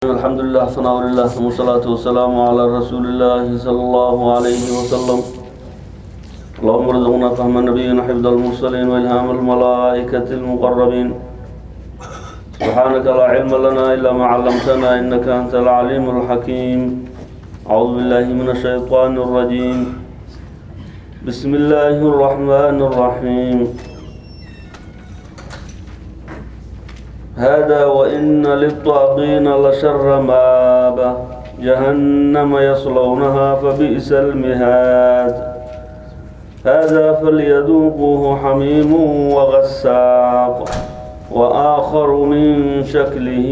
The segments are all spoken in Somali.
الحمد لله ثناء لله ثم الصلاة والسلام على رسول الله صلى الله عليه وسلم اللهم ارزقنا فهم النبيين وحفظ المرسلين والهام الملائكة المقربين سبحانك لا علم لنا إلا ما علمتنا إنك أنت العليم الحكيم أعوذ بالله من الشيطان الرجيم بسم الله الرحمن الرحيم هذا وإن للطاغين لشر مآبة جهنم يصلونها فبئس المهاد هذا فليذوقوه حميم وغساق وآخر من شكله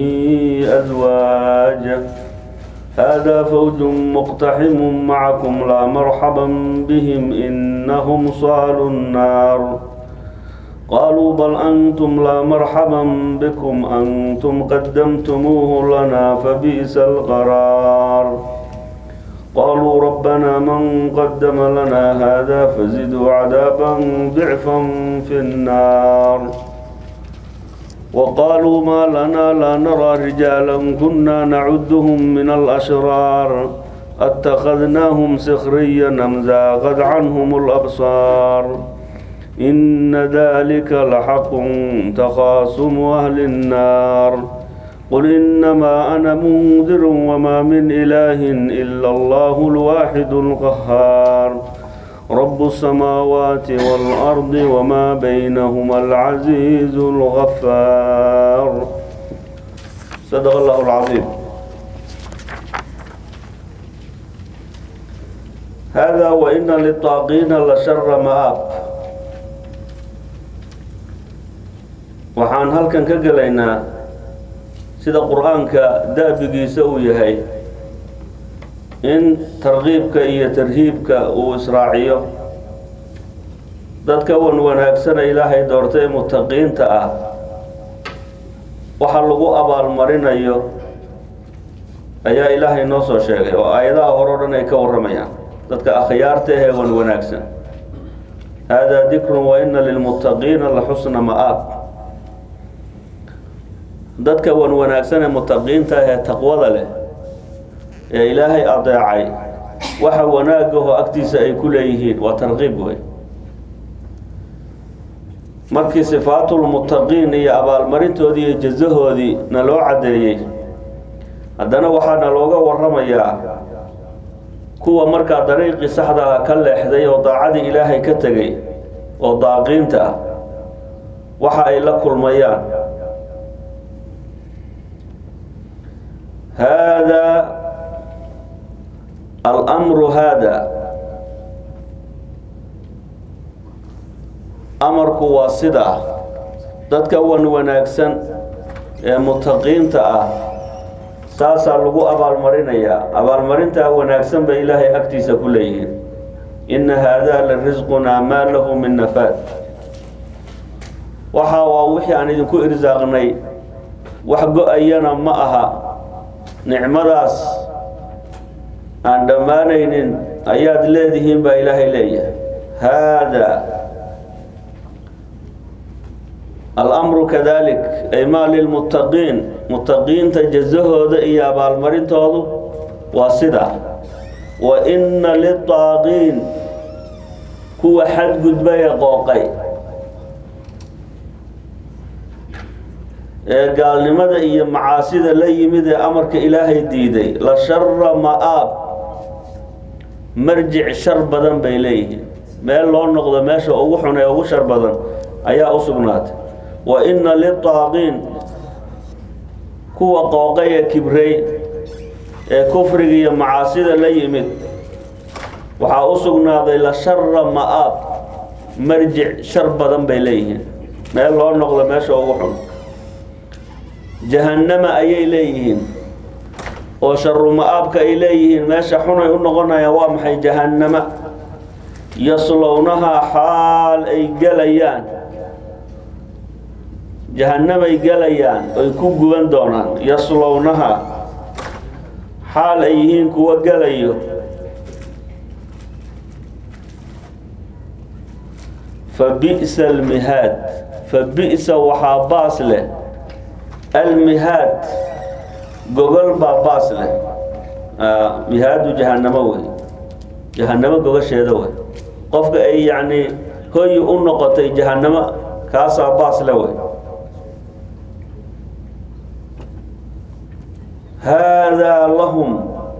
أزواج هذا فوج مقتحم معكم لا مرحبا بهم إنهم صالوا النار قالوا بل أنتم لا مرحبا بكم أنتم قدمتموه لنا فبئس القرار قالوا ربنا من قدم لنا هذا فزدوا عذابا ضعفا في النار وقالوا ما لنا لا نرى رجالا كنا نعدهم من الأشرار اتخذناهم سخريا أم زاغت عنهم الأبصار إن ذلك لحق تخاصم أهل النار قل إنما أنا منذر وما من إله إلا الله الواحد القهار رب السماوات والأرض وما بينهما العزيز الغفار صدق الله العظيم هذا وإن للطاغين لشر مآب waxaan halkan ka gelaynaa sida qur-aanka daabigiisa uu yahay in tarkiibka iyo tarhiibka uu israaciyo dadka wan wanaagsana ilaahay doortay mutaqiinta ah waxa lagu abaalmarinayo ayaa ilaahay noo soo sheegay oo aayadaha hore o dhan ay ka warramayaan dadka akhyaarta ahee wan wanaagsan haadaa dikrun wa ina lilmuttaqiina la xusna ma'aab dadka wan wanaagsan ee mutaqiinta ah ee taqwada leh ee ilaahay adeecay waxa wanaagahoo agtiisa ay ku leeyihiin waa tarqiib wey markii sifaatulmutaqiin iyo abaalmarintoodii iyo jazahoodii na loo caddeeyey haddana waxaana looga warramayaa kuwa markaa dariiqii saxdaha ka leexday oo daacadii ilaahay ka tegay oo daaqiinta ah waxa ay la kulmayaan hada almru hada amarku waa sidaa dadka wan wanaagsan ee mutaqiinta ah saasaa lagu abaalmarinayaa abaalmarintaa wanaagsan bay ilaahay agtiisa ku leeyihiin inna haadaa la risqunaa maa lahu min nafaad waxa waa wixii aan idinku irsaaqnay wax go-ayana ma aha nicmadaas aan dhammaanaynin ayaad leedihiin baa ilaahay leeyahay haadaa alamru kadalik ay maa lilmuttaqiin muttaqiinta jazahooda iyo abaalmarintoodu waa sidaa wa inna litaaqiin kuwa xadgudbaya qooqay ee gaalnimada iyo macaasida la yimid ee amarka ilaahay diiday la shara ma'aab marjic shar badan bay leeyihiin meel loo noqdo meesha ugu xun ee ugu shar badan ayaa u sugnaatay wa inna litaaqiin kuwa qooqay ee kibrey ee kufriga iyo macaasida la yimid waxaa u sugnaaday la shara ma'aab marjic shar badan bay leeyihiin meel loo noqdo meesha ugu xun jahannama ayay leeyihiin oo sharu ma-aabka ay leeyihiin meesha xunay u noqonayaan waa maxay jahannama yaslownahaa xaal ay gelayaan jahannamay gelayaan oy ku guban doonaan yaslownahaa xaal ay yihiin kuwa gelayo fa bi'sa almihaad fa bi'sa waxaa baas leh almihaad gogol baa baas leh mihaadu jahanamo wey jahanamo gogasheeda wey qofka ay yacni hoyi u noqotay jahanamo kaasaa baas le wey haadaa lahum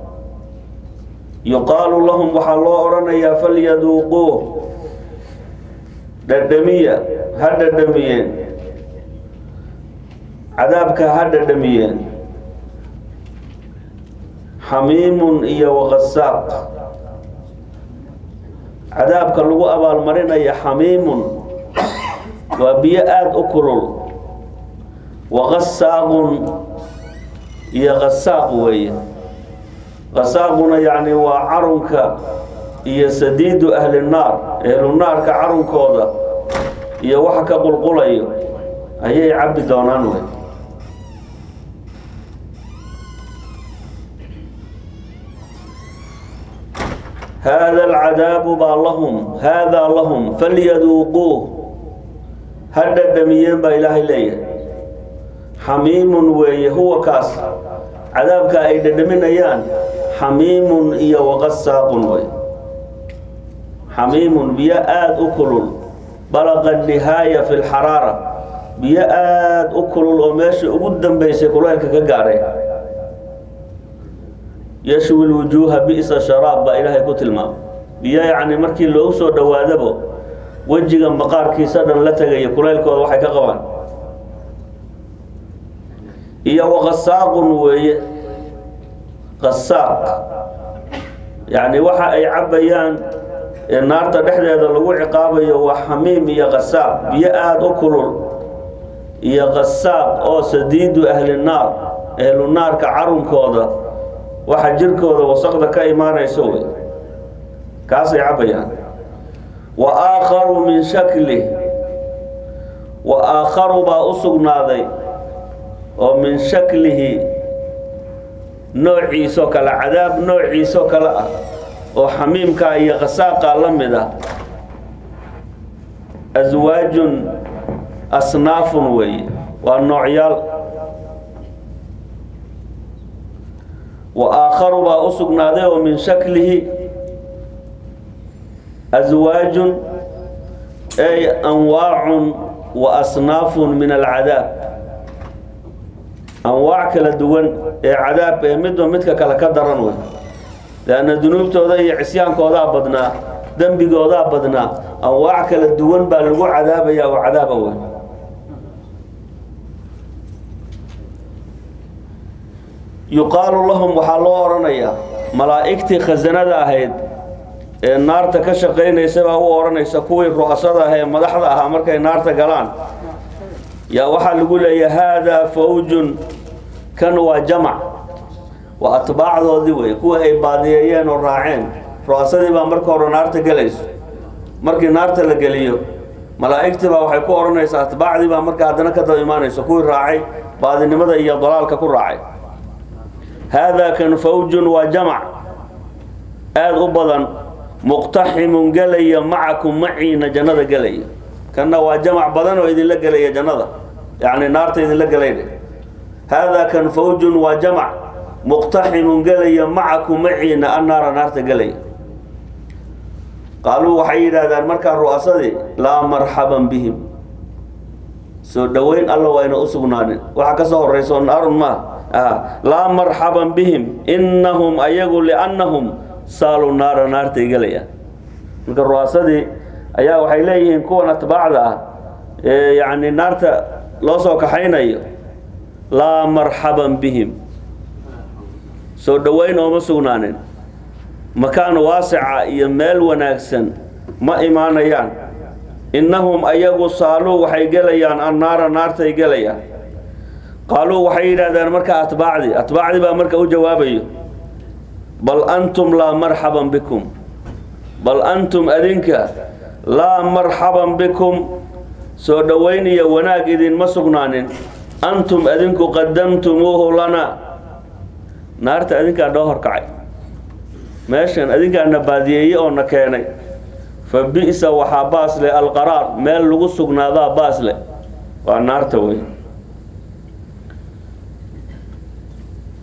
yuqaalu lahum waxaa loo odhanayaa falyaduuquuh dhadhamiya ha dhadhamiyeen cadaabka ha dhadhamiyeen xamiimun iyo waqasaaq cadaabka lagu abaalmarinaya xamiimun waa biyo aada u kulul waqasaaqun iyo qasaaq weeye qasaaquna yacni waa carunka iyo sadiidu ahli naar ehlunaarka carunkooda iyo waxa ka qulqulayo ayay cabbi doonaan wey haada alcadaabu baa lahum haadaa lahum falyaduuquuh ha dhadhamiyeen baa ilaahay leeyahay xamiimun weeye huwa kaas cadaabka ay dhadhaminayaan xamiimun iyo waqasaaqun wey xamiimun biyo aada u kulul balaqa nihaaya fi lxaraara biyo aada u kulul oo meesha ugu dambeysay kulaylka ka gaadhay yashwi lwujuuha bi'sa sharaab baa ilaahay ku tilmaamay biyo yacni markii loogu soo dhowaadabo wejiga maqaarkiisa dhan la tegaya kulaylkooda waxay ka qabaan iyo waqasaaqun weeye qasaaq yacni waxa ay cabbayaan ee naarta dhexdeeda lagu ciqaabayo waa xamiim iyo qasaaq biyo aada u kulul iyo qasaaq oo sadiidu ahli naar ahlu naarka carunkooda waxa jirkooda wasaqda ka imaanayso wey kaasay cabbayaan wa aakharu min shaklih wa aakharu baa u sugnaaday oo min shaklihi noociisoo kale cadaab noociisoo kale ah oo xamiimka iyo qasaaqa la mid ah aswaajun asnaafun weeye waa noocyaal wa aakharu baa u sugnaaday oo min shaklihi aswaajun ay anwaacun wa asnaafun min alcadaab anwaac kala duwan ee cadaab ee midba midka kale ka daran wey leanna dunuubtooda iyo cisyaankoodaa badnaa dembigoodaa badnaa anwaac kala duwan baa lagu cadaabaya oo cadaaba wey yuqaalu lahum waxaa loo odhanayaa malaa'igtii khasanada ahayd ee naarta ka shaqaynaysa baa u odhanaysa kuwii ru'asada ah ee madaxda ahaa markay naarta galaan yaa waxaa lagu leeyahay haadaa fawjun kan waa jamac waa atbaacdoodii wey kuwa ay baadiyeeyeen oo raaceen ru'asadii baa marka hore naarta gelayso markii naarta la geliyo malaa'igtii baa waxay ku odhanaysaa atbaacdii baa marka haddana ka daba imaanayso kuwii raacay baadinimada iyo dalaalka ku raacay haadaa kan fawjun waa jamac aada u badan muqtaximun gelaya macakum maciina jannada gelaya kanna waa jamac badan oo idinla gelaya jannada yacni naarta idinla gelayna haadaa kan fawjun waa jamac muqtaximun gelaya macakum maciina annaara naarta gelaya qaaluu waxay yidhaahdaan markaa ru'asadii laa marxaban bihim soo dhoweyn alla wayna u sugnaanin waxaa ka soo horrayso naarun maa laa marxaban bihim innahum ayagu liannahum saaluu naara naartay gelayaan marka ru'asadii ayaa waxay leeyihiin kuwan atbaacda ah ee yacni naarta loo soo kaxaynayo laa marxaban bihim soo dhoweyn ooma sugnaanin makaan waasica iyo meel wanaagsan ma imaanayaan innahum ayagu saaluu waxay gelayaan annaara naartay gelayaan qaaluu waxay yidhaahdaan markaa atbaacdii atbaacdii baa marka u jawaabayo bal antum laa marxaban bikum bal antum adinka laa marxaban bikum soo dhoweyn iyo wanaag idinma sugnaanin antum adinku qadamtumuuhu lana naarta adinkaa noo horkacay meeshan adinkaa na baadiyeeye oo na keenay fa bi'sa waxaa baas leh alqaraar meel lagu sugnaadaa baas leh waa naarta wey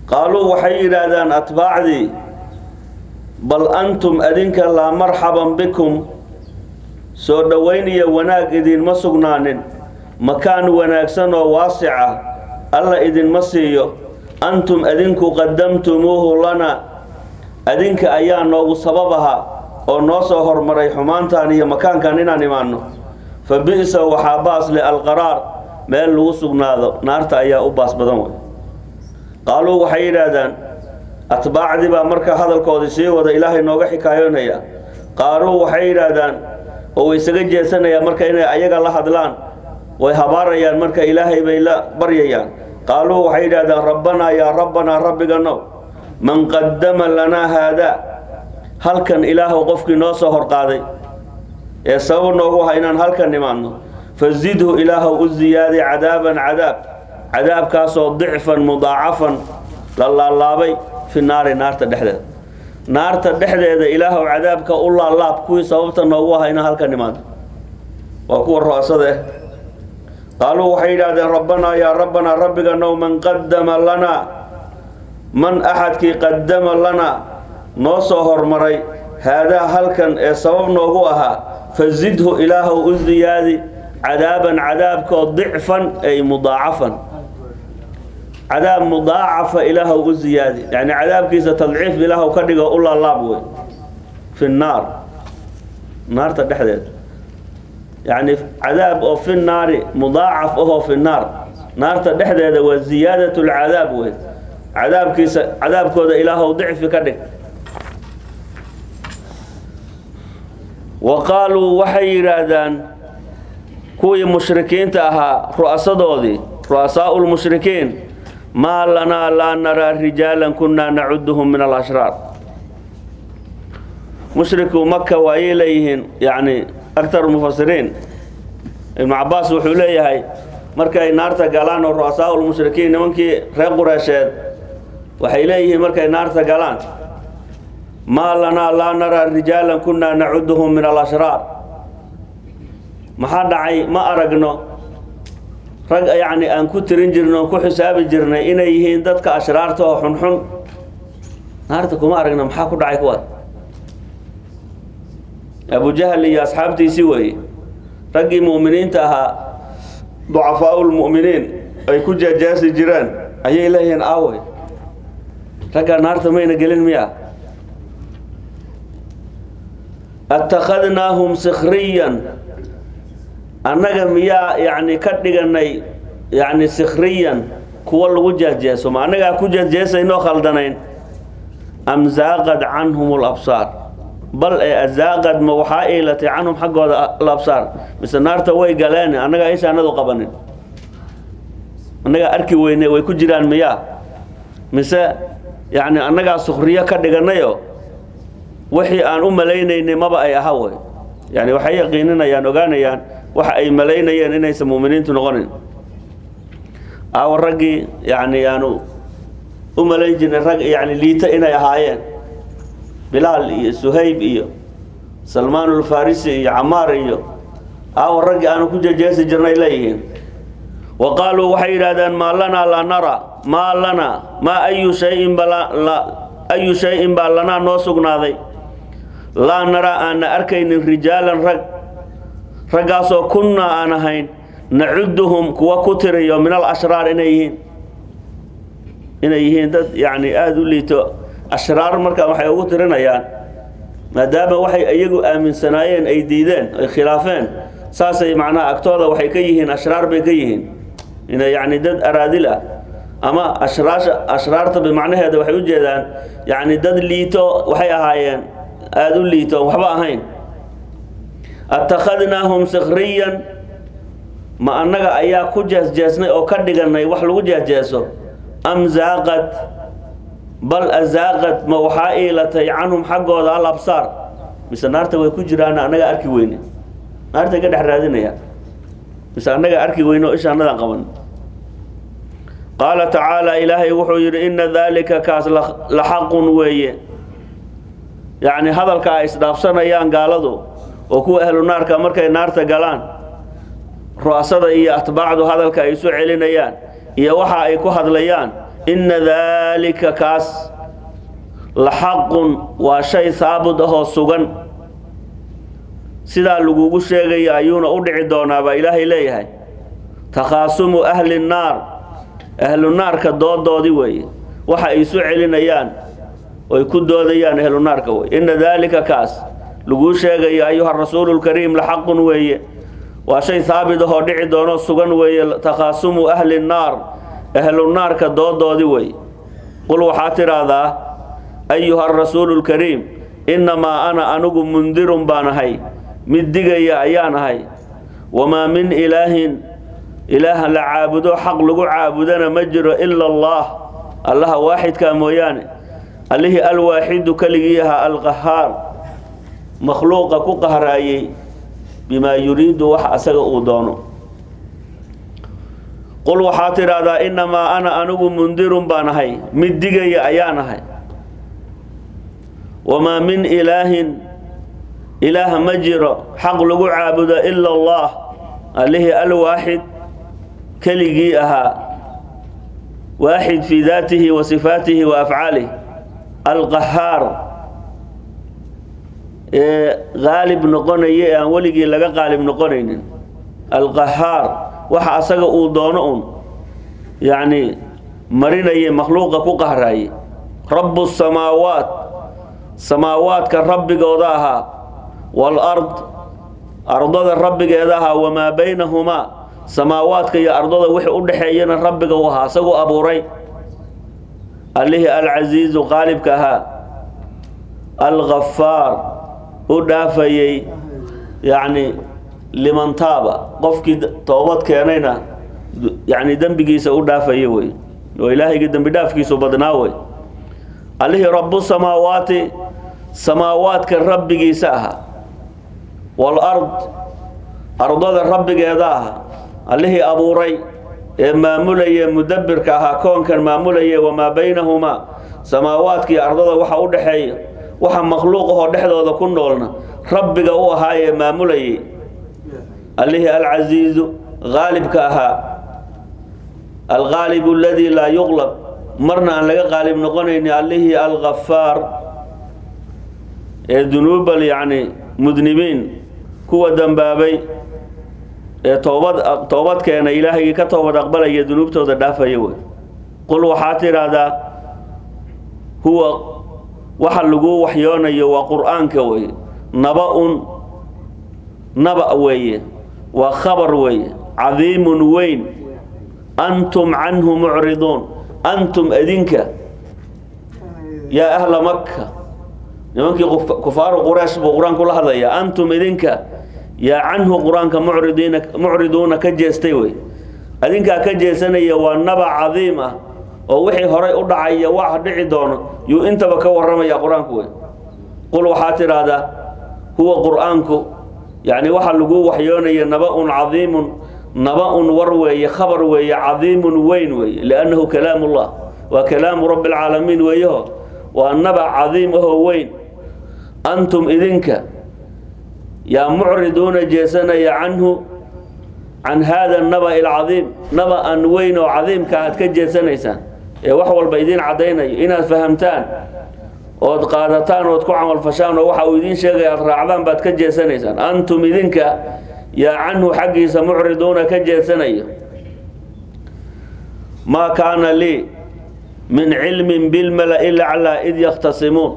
qaaluu waxay yidhaahdaan atbaacdii bal antum adinka laa marxaban bikum soo dhowayn iyo wanaag idinma sugnaanin makaan wanaagsan oo waasica alla idinma siiyo antum adinku qadamtumuuhu lana adinka ayaa noogu sabab ahaa oo noo soo hormaray xumaantan iyo makaankan inaan imaanno fa bi'sa waxaa baas leh alqaraar meel lagu sugnaado naarta ayaa u baas badan wey qaaluu waxay yidhaahdaan atbaacdii baa marka hadalkoodii sii wada ilaahay nooga xikaayoonaya qaaluu waxay yidhaahdaan oo way isaga jeesanayaan marka inay ayaga la hadlaan way habaarayaan marka ilaahay bay la baryayaan qaaluu waxay yidhahdaan rabbanaa yaa rabbanaa rabbiganow man qaddama lanaa haadaa halkan ilaahu qofkii noo soo horqaaday ee sabab noogu aha inaan halkan nimaadno fazidhu ilaahu u ziyaadi cadaaban cadaab cadaabkaasoo dicfan mudaacafan la laalaabay fi naari naarta dhexdeeda naarta dhexdeeda ilaahu cadaabka u laalaab kuwii sababta noogu aha inaan halkan nimaadno waa kuwa ro'sada eh qaaluu waxay yidhaahdeen rabbanaa yaa rabbanaa rabbiganow man qaddama lanaa man axadkii qaddama lanaa noo soo hormaray haadaa halkan ee sabab noogu ahaa fazidhu ilaahu u ziyaadi cadaaban cadaabkoo dicfan ay mudaacafan cadaab mudaacafa ilaahu u ziyaadi yani cadaabkiisa tadciif ilaahu ka dhigo u laalaab wey fi naar naarta dhexdeeda yani cadaab oo fi naari mudaacaf ahoo fi naar naarta dhexdeeda waa ziyaadat lcadaab wey cadaabkiisa cadaabkooda ilaahu dicfi ka dhig wa qaaluu waxay yidhaahdaan kuwii mushrikiinta ahaa ru'asadoodii ru'asaau lmushrikiin maa lanaa laa naraa rijaalan kunnaa nacuduhum min alashraar mushriku maka waayay leeyihiin yacni aktar mufasiriin ibnu cabaas wuxuu leeyahay markay naarta galaan oo ru'asaau lmushrikiin nimankii reer qureesheed waxay leeyihiin markay naarta galaan maa lanaa laa naraa rijaalan kunnaa nacuduhum min alashraar maxaa dhacay ma aragno rag yacni aan ku tirin jirnay oon ku xisaabi jirnay inay yihiin dadka ashraarta oo xunxun naarta kuma aragno maxaa ku dhacay kuwaas abujahal iyo asxaabtiisii weeye raggii mu'miniinta ahaa ducafaau lmu'miniin ay ku jaajaasi jiraan ayay leeyihiin aawey raggaa naarta mayna gelin miya attakhadnaahum sikhriyan annaga miyaa yacni ka dhiganay yacni sikhriyan kuwa lagu jeesjeeso ma annagaa ku jeesjeesaynoo khaldanayn am zaaqad canhum alabsaar bal ee azaaqad ma waxaa iilatay canhum xaggooda alabsaar mise naarta way galeen annagaa ishaanadu qabanin annagaa arki weyne way ku jiraan miyaa mise yacni annagaa sukhriyo ka dhiganayo wixii aan u malaynaynay maba ay aha wey yani waxay yaqiininayaan ogaanayaan waxa ay malaynayeen inaysan mu'miniintu noqonin aawa raggii yani aanu u malayn jirnay rag yani liita inay ahaayeen bilaal iyo suhayb iyo salmaan ulfarisi iyo camaar iyo aawa raggii aanu ku jejeesi jirnay leeyihiin wa qaaluu waxay yidhahdeen maa lanaa laa nara maa lanaa maa ayu shayin bala ayu shay-in baa lanaa noo sugnaaday laa naraa aanna arkaynin rijaalan rag raggaasoo kunnaa aan ahayn nacuduhum kuwa ku tiriyo min al ashraar inay yihiin inay yihiin dad yacni aada u liito ashraar markaa waxay ugu tirinayaan maadaama waxay iyagu aaminsanaayeen ay diideen ay khilaafeen saasay macnaha agtooda waxay ka yihiin ashraar bay ka yihiin inay yacni dad araadil ah ama ashraasha ashraarta bimacnaheeda waxay u jeedaan yacni dad liito waxay ahaayeen aada u liito waxba ahayn attakhadnaahum sikhriyan ma annaga ayaa ku jeesjeesnay oo ka dhiganay wax lagu jeesjeeso am zaaqad bal azaaqad ma waxaa iilatay canhum xaggooda al absaar mise naarta way ku jiraan annaga arki weyne naartay ka dhex raadinayaan mise annaga arki weyne oo isha annadan qaban qaala tacaala ilaahay wuxuu yidhi inna daalika kaas la xaqun weeye yacni hadalka ay isdhaafsanayaan gaaladu oo kuwa ahlu naarka markay naarta galaan ru'asada iyo atbaacdu hadalka ay isu celinayaan iyo waxa ay ku hadlayaan inna daalika kaas la xaqun waa shay haabud ahoo sugan sidaa lagugu sheegaya ayuuna u dhici doonaa baa ilaahay leeyahay takhaasumu ahli nnaar ahlu naarka doodoodii weeye waxa ay isu celinayaan oy ku doodayaan ahlu naarka weye inna daalika kaas laguu sheegayo ayuha rasuulu lkariim la xaqun weeye waa shay haabit ahoo dhici doono sugan weeye takhaasumu ahli nnaar ahlu naarka doodoodii weeye qul waxaa tidhaahdaa ayuha rasuulu lkariim innamaa ana anigu mundirun baan ahay mid digaya ayaan ahay wamaa min ilaahin ilaah la caabudo xaq lagu caabudana ma jiro ila allah allaha waaxidkaa mooyaane allihii alwaaxidu keligii ahaa alqahaar makhluuqa ku qahraayey bimaa yuriidu wax asaga uu doono qul waxaa tidhaahdaa innamaa ana anigu mundirun baan ahay mid digaya ayaan ahay wamaa min ilaahin ilaah ma jiro xaq lagu caabudo ila allah allihii alwaaxid keligii ahaa waaxid fii daatihi wa sifaatihi wa afcaalih alqahaar ee qaalib noqonaya ee aan weligii laga qaalib noqonaynin alqahaar waxa asaga uu doono un yacni marinaya makhluuqa ku qahraaye rabu samaawaat samaawaadka rabbigooda ahaa waalard ardada rabbigeeda ahaa wamaa baynahumaa samaawaadka iyo ardada wixii u dhexeeyana rabbiga u ahaa isaguu abuuray allihii alcasiizu qaalibka ahaa alghafaar u dhaafayey yacni liman taaba qofkii toobad keenayna yacni dembigiisa u dhaafaya wey oo ilaahayga dembi dhaafkiisu badnaa wey allihii rabu samaawaati samaawaadka rabbigiisa ahaa waalard ardada rabbigeeda ahaa allihii abuuray ee maamulaya mudabbirka ahaa koonkan maamulaya wamaa baynahumaa samaawaadkii ardada waxa u dhexeeya waxa makhluuqahoo dhexdooda ku noolna rabbiga u ahaa ee maamulayay allihii alcasiizu qaalibka ahaa alqaalibu aladii laa yuqlab marna aan laga qaalib noqonayni allihii alghafaar ee dunuubal yacni mudnibiin kuwa dembaabay ee toobad toobad keena ilaahaygi ka toobad aqbalaya dunuubtooda dhaafaya wey qul waxaa tidhaahdaa huwa waxa lagu waxyoonayo waa qur-aanka weeye naba-un naba weeye waa khabar weeye cadiimun weyn antum canhu mucriduun antum adinka yaa ahla maka nimankii kufaaru quraysh buu qur-aanku la hadlayaa antum idinka yaa canhu qur-aanka mucridiina mucriduuna ka jeestay wey adinkaa ka jeesanaya waa naba cadiim ah oo wixii horay u dhacaya wax dhici doono yuu intaba ka warramaya qur-aanku wey qul waxaa tidhaahdaa huwa qur-aanku yacni waxa lagu waxyoonaya naba-un cadiimun naba-un war weeye khabar weeye cadiimun weyn weeye liannahu kalaamullah waa kalaamu rabbi alcaalamiin weeyaho waa naba cadiim ahoo weyn antum idinka yaa mucriduuna jeesanaya canhu can haada naba alcadiim naba an weyn oo cadiimka aad ka jeesanaysaan ee wax walba idiin caddaynayo inaad fahamtaan ood qaadataan ood ku camalfashaan oo waxa uu idiin sheegaya aad raacdaan baad ka jeesanaysaan antum idinka yaa canhu xaggiisa mucriduuna ka jeesanayo maa kaana lii min cilmin bilmala-i laclaa id yakhtasimuun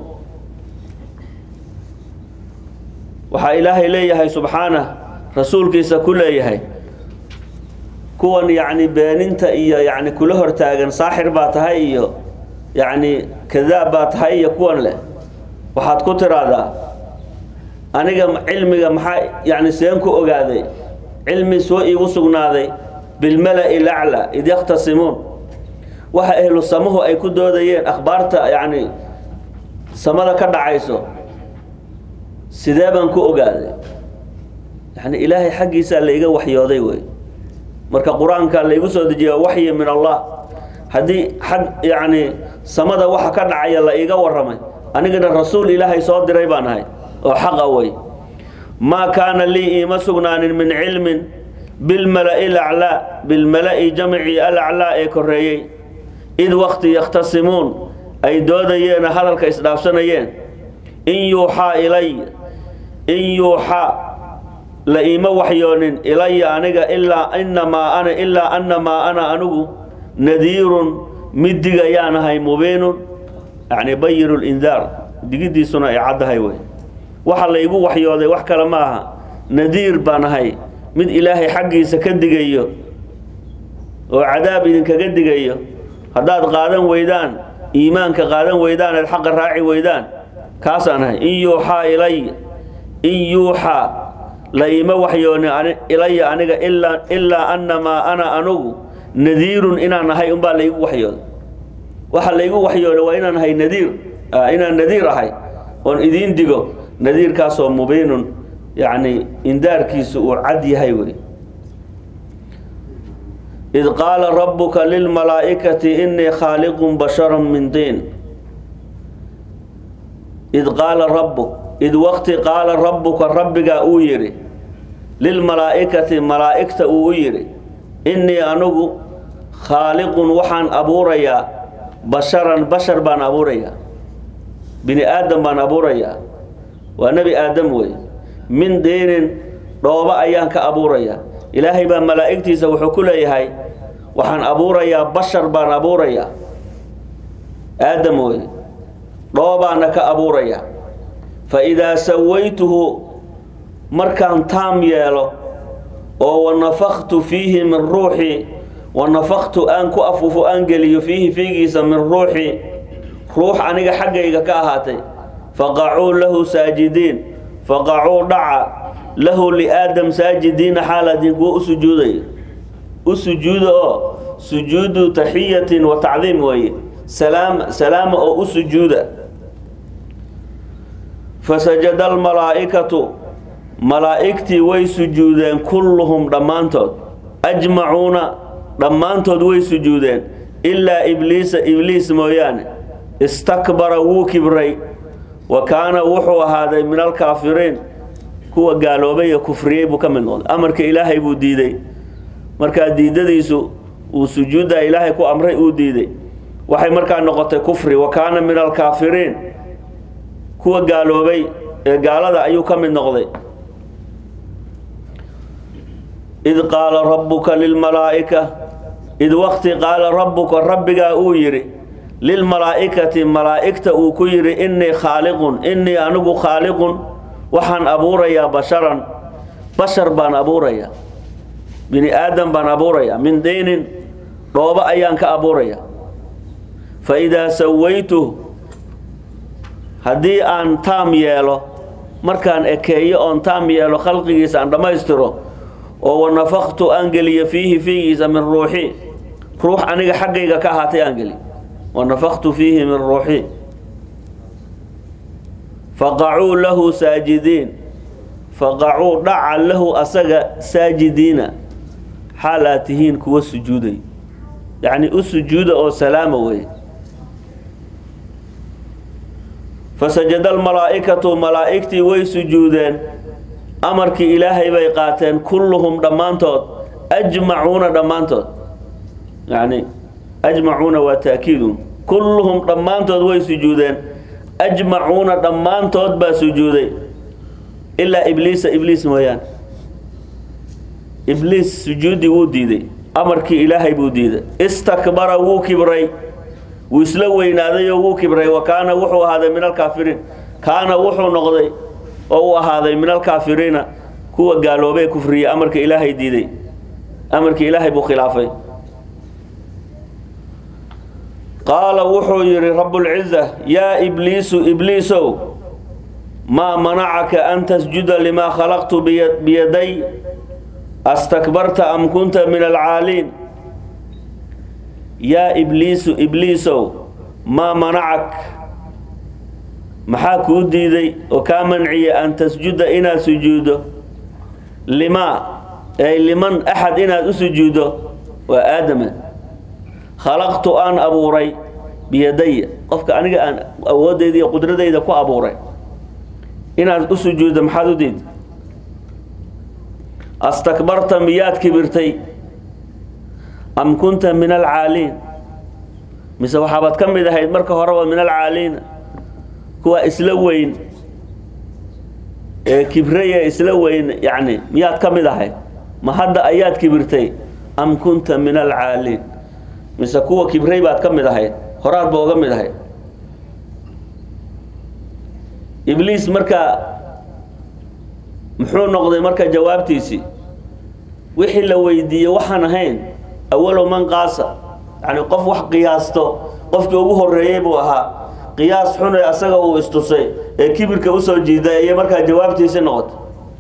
waxaa ilaahay leeyahay subxaanah rasuulkiisa ku leeyahay kuwan yacni beeninta iyo yacni kula hortaagan saaxir baa tahay iyo yacni kadaab baa tahay iyo kuwan leh waxaad ku tiraahdaa aniga cilmiga maxaa yacni seen ku ogaaday cilmi soo iigu sugnaaday bilmala-i lacla id yakhtasimuun waxa ehlu samahu ay ku doodayeen akhbaarta yacni samada ka dhacayso sidee baan ku ogaaday yacni ilaahay xaggiisaa layga waxyooday wey marka qur-aanka laygu soo dejiya waxyi min allah haddii xag yacni samada waxa ka dhacaya la iiga warramay anigana rasuul ilaahay soo diray baan ahay oo xaqa wey maa kaana lii iima sugnaanin min cilmin bilmala-i laclaa bilmala-i jamcii alaclaa ee koreeyey id waqti yakhtasimuun ay doodayeen hadalka isdhaafsanayeen in yuuxaa ilay in yuuxaa la iima waxyoonin ilaya aniga ilaa inamaa ana ilaa annamaa ana anigu nadiirun mid digayaan ahay mubiinun yacni bayiru lindaar digidiisuna ay caddahay wey waxa laygu waxyooday wax kale ma aha nadiir baan ahay mid ilaahay xaggiisa ka digayo oo cadaab idinkaga digayo haddaad qaadan weydaan iimaanka qaadan weydaan eed xaqa raaci weydaan kaasaan ahay in yuuxaa ilay in yuuxaa la iima waxyooni ilaya aniga ilaa ilaa annamaa ana anugu nadiirun inaan ahay unbaa laygu waxyooday waxa laygu waxyooday waa inaan ahay nadiir inaan nadiir ahay oon idiin digo nadiirkaasoo mubiinun yacni indaarkiisu uu cad yahay wey id qaala rabbuka lilmalaa'ikati innii khaaliqun basharan min diin id qaala rabbuk id waqti qaala rabbuka rabbigaa uu yidhi lilmalaa'ikati malaa'igta uu u yidhi innii anigu khaaliqun waxaan abuurayaa basharan bashar baan abuurayaa bini aadam baan abuurayaa waa nebi aadam wey min diinin dhooba ayaan ka abuurayaa ilaahay baa malaa'igtiisa wuxuu ku leeyahay waxaan abuurayaa bashar baan abuurayaa aadam wey dhoobaana ka abuurayaa fa idaa sawaytuhu markaan taam yeelo oo wanafaktu fiihi min ruuxii wanafaktu aan ku afuufo aan geliyo fiihi fiigiisa min ruuxii ruux aniga xaggayga ka ahaatay faqacuu lahu saajidiin faqacuu dhaca lahu liaadam saajidiina xaaladin kuwa u sujuudaya u sujuuda oo sujuudu taxiyatin wa tacdiim weeye salaam salaama oo u sujuuda fasajada almalaa'ikatu malaa'igtii way sujuudeen kulluhum dhammaantood ajmacuuna dhammaantood way sujuudeen ilaa ibliisa ibliis mooyaane istakbara wuu kibray wa kaana wuxuu ahaaday min alkaafiriin kuwa gaaloobay ee kufriyey buu ka mid noqday amarka ilaahay buu diiday markaa diidadiisu uu sujuudda ilaahay ku amray uu diiday waxay markaa noqotay kufri wa kaana min alkaafiriin kuwa gaaloobay ee gaalada ayuu ka mid noqday id qaala rabbuka lilmalaa'ika id waqti qaala rabbuka rabbigaa uu yidhi lilmalaa'ikati malaa'igta uu ku yidhi innii khaaliqun innii anigu khaaliqun waxaan abuurayaa basharan bashar baan abuurayaa bini aadam baan abuurayaa min diinin dhoobo ayaan ka abuurayaa fa idaa sawaytuh haddii aan taam yeelo markaan ekeeyo oon taam yeelo khalqigiisa aan dhammaystiro oo wanafaktu aan geliyo fiihi fiigiisa min ruuxi ruux aniga xaggayga ka ahaatay aan geliyo wanafaktu fiihi min ruuxi faqacuu lahu saajidiin faqacuu dhaca lahu asaga saajidiina xaal aad tihiin kuwa sujuuday yacni u sujuuda oo salaama wey fasajada almalaa'ikatu malaa'igtii way sujuudeen amarkii ilaahay bay qaateen kulluhum dhammaantood ajmacuuna dhammaantood yacni ajmacuuna waa taakiidun kulluhum dhammaantood way sujuudeen ajmacuuna dhammaantood baa sujuuday ilaa ibliisa ibliis mooyaane ibliis sujuudi wuu diiday amarkii ilaahay buu diiday istakbara wuu kibray wuu isla weynaaday oo wuu kibray wa kaana wuxuu ahaaday min alkaafiriin kaana wuxuu noqday oo uu ahaaday min alkaafiriina kuwa gaaloobee kufriya amarka ilaahay diiday amarkii ilaahay buu khilaafay qaala wuxuu yidhi rabbulciza yaa ibliisu ibliisow maa manacaka an tasjuda limaa khalaqtu biyaday astakbarta am kunta min alcaaliin yaa ibliisu ibliisow maa manacak maxaa kuu diiday oo kaa manciya an tasjuda inaad sujuuddo limaa ay liman axad inaad u sujuuddo waa aadama khalaqtu aan abuuray biyadaya qofka aniga aan awooddayda iyo qudradayda ku abuuray inaad u sujuuddo maxaad u diiday astakbarta miyaad kibirtay am kunta min alcaaliin mise waxaabaad ka mid ahayd marka horeba min alcaaliina kuwa isla weyn ee kibraya isla weyn yacni miyaad ka mid ahayd ma hadda ayaad kibirtay am kunta min alcaaliin mise kuwa kibray baad ka mid ahayd horaad ba oga mid ahayd ibliis marka muxuu noqday marka jawaabtiisii wixii la weydiiyey waxaan ahayn awalow man qaasa yani qof wax qiyaasto qofkii ugu horeeyey buu ahaa qiyaas xune asaga uu istusay ee kibirka usoo jiiday ayay markaa jawaabtiisii noqotay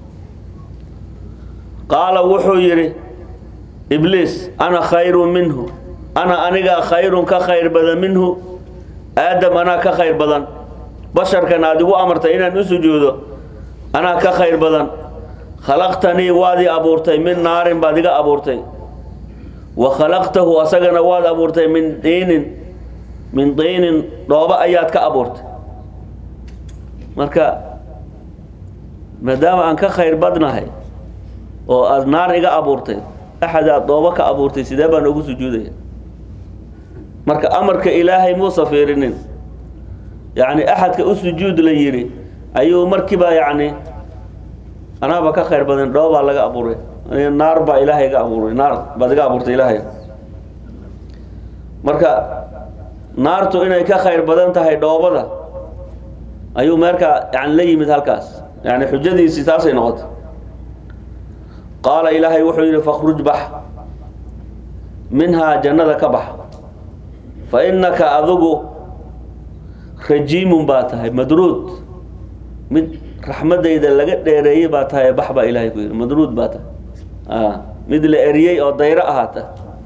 qaala wuxuu yidhi ibliis ana khayrun minhu ana aniga khayrun ka khayr badan minhu aadam anaa ka khayr badan basharkan aad igu amartay inaan u sujuudo anaa ka khayr badan khalaqtanii waad i abuurtay min naarin baad iga abuurtay wa khalaqtahu asagana waad abuurtay min diinin min diinin dhoobo ayaad ka abuurtay marka maadaama aan ka khayr badnahay oo aada naar iga abuurtay axad aad dhoobo ka abuurtay sidee baan ugu sujuudaya marka amarka ilaahay muusa fiirinin yacni axadka u sujuud la yidhi ayuu markiiba yacni anaaba ka khayr badan dhoobaa laga abuuray naar baa ilaahay iga abuuray naar baad iga abuurtay ilaahay marka naartu inay ka khayr badan tahay dhoobada ayuu meerkaa yani la yimid halkaas yani xujadiisii taasay noqotay qaala ilaahay wuxuu yidhi fakhruj bax minhaa jannada ka bax fa innaka adigu rajiimun baa tahay madruud mid raxmadayda laga dheereeyey baa tahay bax baa ilaahay ku yidhi madruud baa tahay mid la eriyey oo dayro ahaata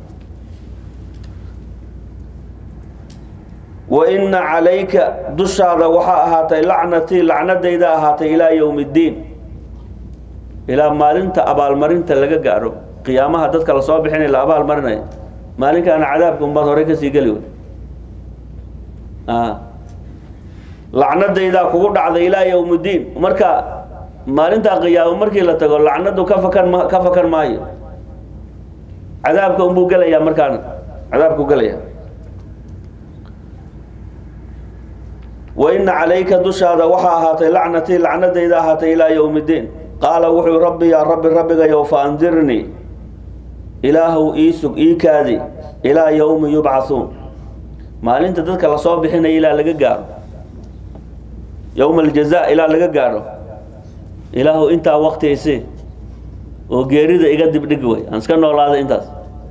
wa inna calayka dushaada waxaa ahaatay lacnatii lacnadayda ahaatay ilaa yowmi اddiin ilaa maalinta abaalmarinta laga gaadho qiyaamaha dadka lasoo bixinay la abaalmarinaya maalinkaana cadaabka unbaad horey kasii geli wey lacnadaydaa kugu dhacday ilaa yowm ddiin marka maalintaa qiyaamo markii la tago lacnadu ka fakan ma ka fakan maayo cadaabka unbuu gelayaa markaana cadaabkuu gelaya wa ina calayka dushaada waxaa ahaatay lacnatii lacnadayda ahaatay ilaa yowm ddiin qaala wuxuu rabbi yaa rabbi rabbigayow fa andirnii ilaahow ii sug ii kaadi ilaa yowmi yubcathuun maalinta dadka lasoo bixinaya ilaa laga gaaro yowma aljaza ilaa laga gaadho ilaahu intaa waktiaysi oo geerida iga dibdhig wey aan iska noolaada intaas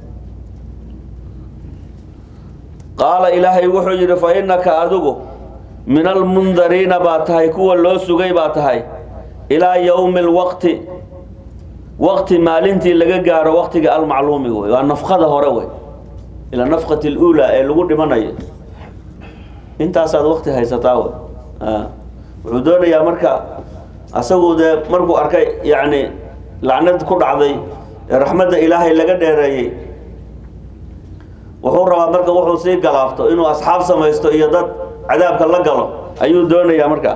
qaala ilaahay wuxuu yidhi fa innaka adigu min almundariina baa tahay kuwa loo sugay baa tahay ilaa yowmi alwaqti waqti maalintii laga gaaro waqtiga almacluumi wey waa nafkada hore wey ilaa nafkati اluulaa ee lagu dhimanayo intaasaad waqti haysataa wey wuxuu doonayaa marka asagu dee markuu arkay yacni lacnad ku dhacday ee raxmadda ilaahay laga dheereeyey wuxuu rabaa marka wuxuu sii galaabto inuu asxaab samaysto iyo dad cadaabka la galo ayuu doonayaa marka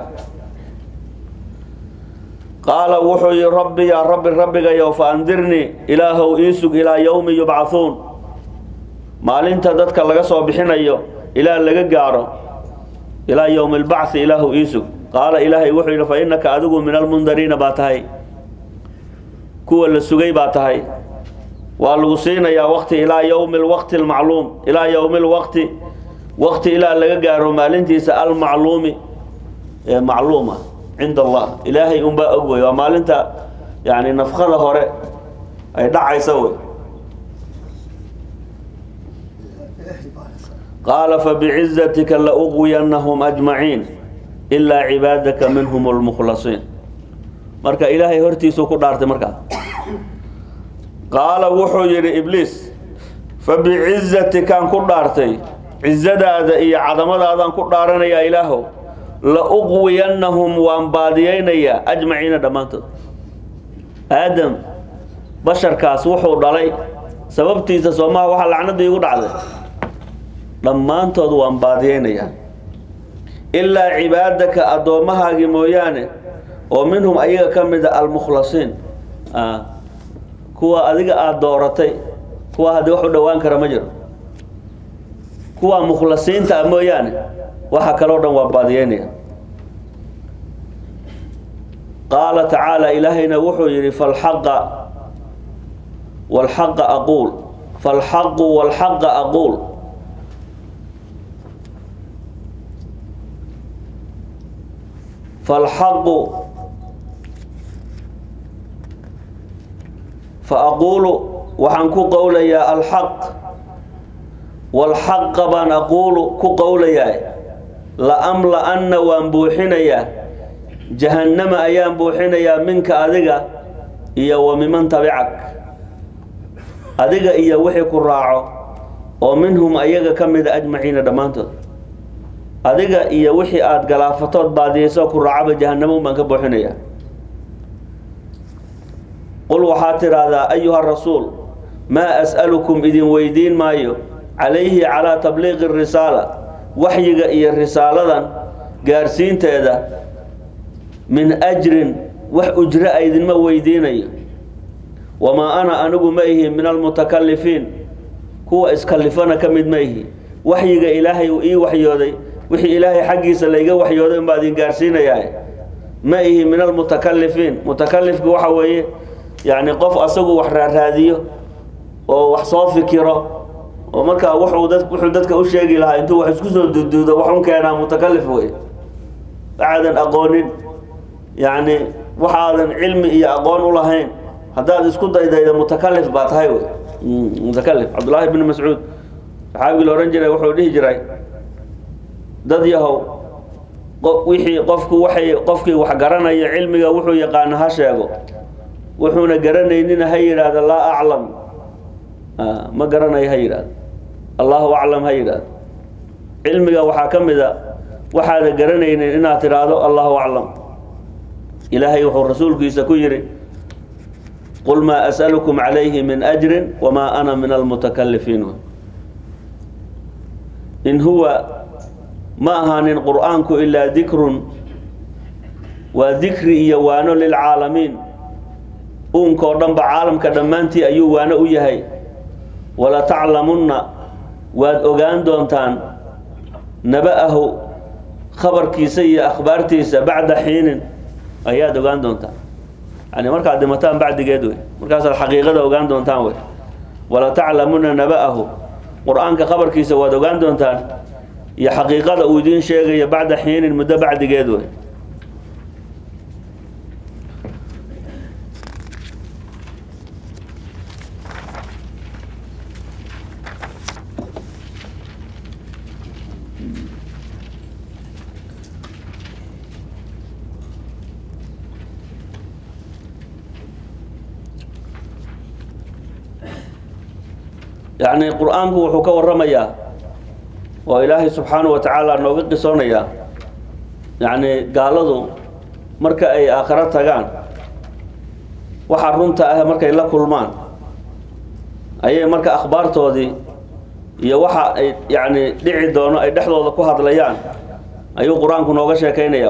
qaala wuxuu yihi rabbi yaa rabbi rabbigayow fa andirnii ilaahow ii sug ilaa yowmi yubcathuun maalinta dadka laga soo bixinayo ilaa laga gaaro ilaa yowmi albacthi ilaahu ii sug qaala ilaahay wuxuu yidhi fa innaka adigu min almundariina baa tahay kuwa la sugay baa tahay waa lagu siinayaa waqti ilaa yowmi alwaqti almacluum ilaa yowmi alwaqti waqti ilaa laga gaaro maalintiisa almacluumi ee macluuma cinda allah ilaahay unbaa og wey waa maalinta yani nafkada hore ay dhacaysa wey qaala fabicizatika lauqwiyanahum ajmaciin ilaa cibaadaka minhum lmukhlasiin marka ilaahay hortiisuu ku dhaartay markaas qaala wuxuu yidhi ibliis fabicizatikaan ku dhaartay cizadaada iyo cadamadaadaan ku dhaaranayaa ilaahow la uqwiyannahum waan baadiyeynayaa ajmaciina dhammaantood aadam basharkaas wuxuu dhalay sababtiisa soomaha waxaa lacnadii igu dhacday dhammaantood waan baadiyeynayaa ilaa cibaadaka addoommahaagii mooyaane oo minhum ayaga ka mida almukhlasiin kuwa adiga aada dooratay kuwa haddii wax u dhowaan kara ma jiro kuwa mukhlasiinta ah mooyaane waxa kaloo dhan waa baadiyeynaya qaala tacaala ilaahayna wuxuu yidhi falxaqa walxaqa aquul falxaqu walxaqa aquul falxaqu faaquulu waxaan ku qowlayaa alxaq walxaqa baan aquulu ku qowlayaa laamla-anna waan buuxinayaa jahannama ayaan buuxinayaa minka adiga iyo wa miman tabicak adiga iyo wixii ku raaco oo minhum ayaga ka mida ajmaciina dhammaantood adiga iyo wixii aada galaafatood baadiyeyso ku raacaba jahannamo baan ka buuxinayaa qul waxaad tidhaahdaa ayuha rasuul maa as'alukum idin weydiin maayo calayhi calaa tabliiqi risaala waxyiga iyo risaaladan gaarsiinteeda min ajrin wax ujro a idinma weydiinayo wamaa ana anigu ma ihi min almutakalifiin kuwa iskalifana ka mid ma ihi waxyiga ilaahay uu ii waxyooday wixii ilaahay xaggiisa layga waxyooday unbaa idin gaarsiinayaa ma ihi min almutakalifiin mutakalifku waxa weeye yacni qof asagu wax raaraadiyo oo wax soo fikiro oo markaa wuxuu dad wuxuu dadka u sheegi lahaa intuu wax isku soo duuduudo wax un keenaa mutakalif wey waxaadan aqoonin yacni waxaadan cilmi iyo aqoon u lahayn haddaad isku daydayda mutakalif baa tahay wey mutakalif cabdullaahi bni mascuud saxaabigii la odhan jiray wuxuu dhihi jiray dad yahow wixii qofku waxay qofkii wax garanaya cilmiga wuxuu yaqaana ha sheego wuxuuna garanaynina ha yidhaahdo laa aclam ma garanayo ha yidhaahdo allahu aclam ha yidhaahdo cilmiga waxaa ka mid a waxaada garanaynin inaad tidhaahdo allahu aclam ilaahay wuxuu rasuulkiisa ku yidhi qul maa as'alukum calayhi min ajrin wamaa ana min almutakalifiin in huwa ma ahaanin qur'aanku ilaa dikrun waa dikri iyo waano lilcaalamiin uunkoo dhanba caalamka dhammaantii ayuu waano u yahay wala taclamunna waad ogaan doontaan naba-ahu khabarkiisa iyo akhbaartiisa bacda xiinin ayaad ogaan doontaan yani markaad dhimataan bacdigeed wey markaasaad xaqiiqada ogaan doontaan wey wala taclamunna naba-ahu qur-aanka khabarkiisa waad ogaan doontaan iyo xaqiiqada uu idiin sheegayo bacda xiinin muddo bacdigeed wey yacni qur-aanku wuxuu ka waramayaa oo ilaahay subxaanahu wa tacaala nooga qisoonayaa yacni gaaladu marka ay aakhiro tagaan waxa runta ah markay la kulmaan ayay marka akhbaartoodii iyo waxa ay yacni dhici doono ay dhexdooda ku hadlayaan ayuu qur-aanku nooga sheekaynaya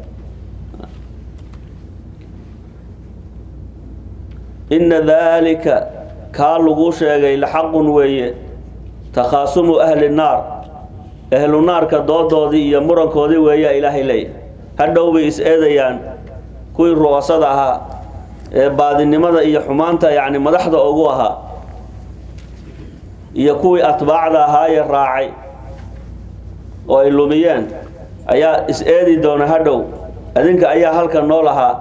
inna daalika kaa laguu sheegay laxaqun weeye takhaasumu ahli naar ahlu naarka doodoodii iyo murankoodii weeyaa ilaahay leeyahay hadhow bay is-eedayaan kuwii ru'asada ahaa ee baadinimada iyo xumaanta yacni madaxda ugu ahaa iyo kuwii atbaacda ahaayee raacay oo ay lumiyeen ayaa is-eedi doona hadhow adinka ayaa halka nool ahaa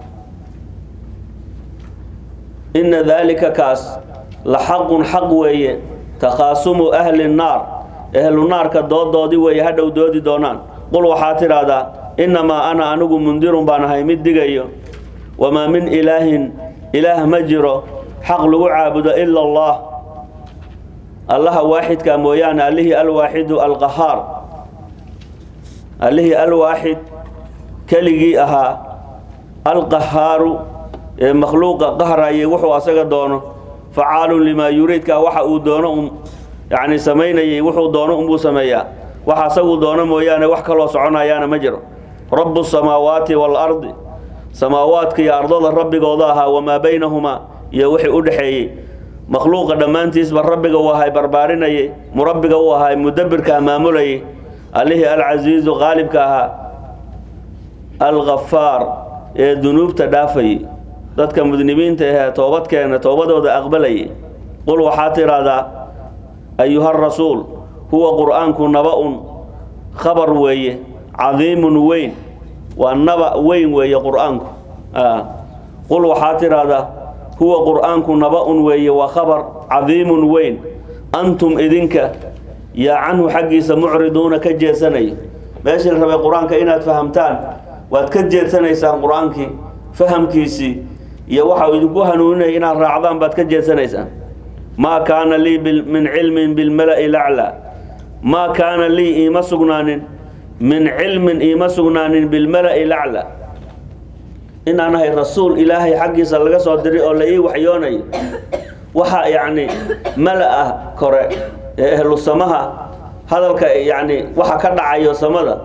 inna daalika kaas la xaqun xaq weeye takhaasumu ahli nnaar ehlu naarka doodoodii weeye hadhow doodi doonaan qul waxaa tidhaahdaa innamaa ana anigu mundirun baan ahay mid digayo wamaa min ilaahin ilaah ma jiro xaq lagu caabudo ila allah allaha waaxidka mooyaane allihii alwaaxidu alqahaar allihii alwaaxid keligii ahaa alqahaaru ee makhluuqa qahrayay wuxuu asaga doono facaalun limaa yuriidka waxa uu doono un yacni samaynayay wuxuu doono unbuu sameeyaa waxa asagu doono mooyaane wax kaloo soconayaana ma jiro rabu samaawaati waalardi samaawaadka iyo ardada rabbigooda ahaa wamaa baynahumaa iyo wixii u dhexeeyey makhluuqa dhammaantiisba rabbiga uu ahay barbaarinayay murabbiga uu ahay mudabirka maamulayay allihii alcasiizu qaalibka ahaa alghafaar ee dunuubta dhaafayay dadka mudnimiinta ahee toobadkeena toobadooda aqbalayay qul waxaa tidhaahdaa ayuha rasuul huwa qur'aanku naba-un khabar weeye cadiimun weyn waa naba weyn weeye qur'aanku qul waxaa tidhaahdaa huwa qur'aanku naba-un weeye waa khabar cadiimun weyn antum idinka yaa canhu xaggiisa mucriduuna ka jeedsanayo meeshii la rabay qur-aanka inaad fahamtaan waad ka jeedsanaysaan qur-aankii fahamkiisii iyo waxa uu idinku hanuuninaya inaad raacdaan baad ka jeedsanaysaan maa kaana lii min cilmin bilmala'i laclaa maa kaana lii iima sugnaanin min cilmin iima sugnaanin bilmala'i laclaa inaan ahay rasuul ilaahay xaggiisa laga soo diray oo la ii waxyoonayo waxa yacni mala ah kore ee ehlu samaha hadalka yacni waxa ka dhacayo samada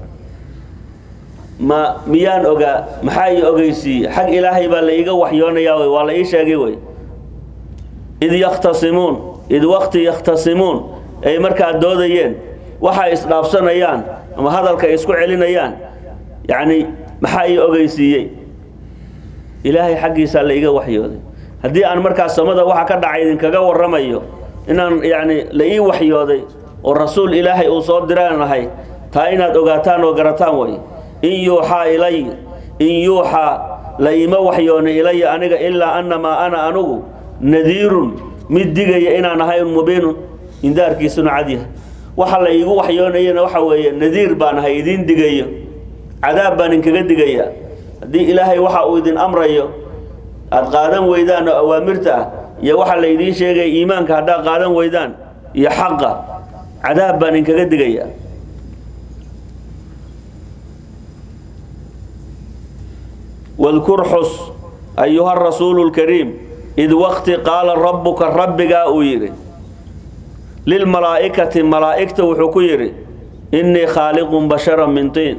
ma miyaan ogaa maxaa ii ogeysiiye xag ilaahay baa la iiga waxyoonayaa wey waa la ii sheegay wey id yakhtasimuun id waqti yakhtasimuun ay markaa doodayeen waxay isdhaafsanayaan ama hadalka ay isku celinayaan yacni maxaa ii ogeysiiyey ilaahay xaggiisaa la iiga waxyooday haddii aan markaas samada waxa ka dhacay idinkaga warramayo inaan yacni la ii waxyooday oo rasuul ilaahay uu soo diraan ahay taa inaad ogaataan oo garataan way in yuuxaa ilay in yuuxaa la iima waxyoonay ilaya aniga ilaa annamaa ana anugu nadiirun mid digaya inaan ahay mubiinun indaarkiisuna cadyahay waxa la iigu waxyoonayana waxa weeye nadiir baan ahay idiin digayo cadaab baan inkaga digayaa haddii ilaahay waxa uu idin amrayo aada qaadan weydaan oo awaamirta ah iyo waxa la idiin sheegaya iimaanka haddaad qaadan weydaan iyo xaqa cadaab baan inkaga digayaa wadkur xus ayuha rasuulu lkariim id waqti qaala rabbuka rabbigaa uu yidhi lilmalaa'ikati malaa'igta wuxuu ku yidhi innii khaaliqun basharan min tiin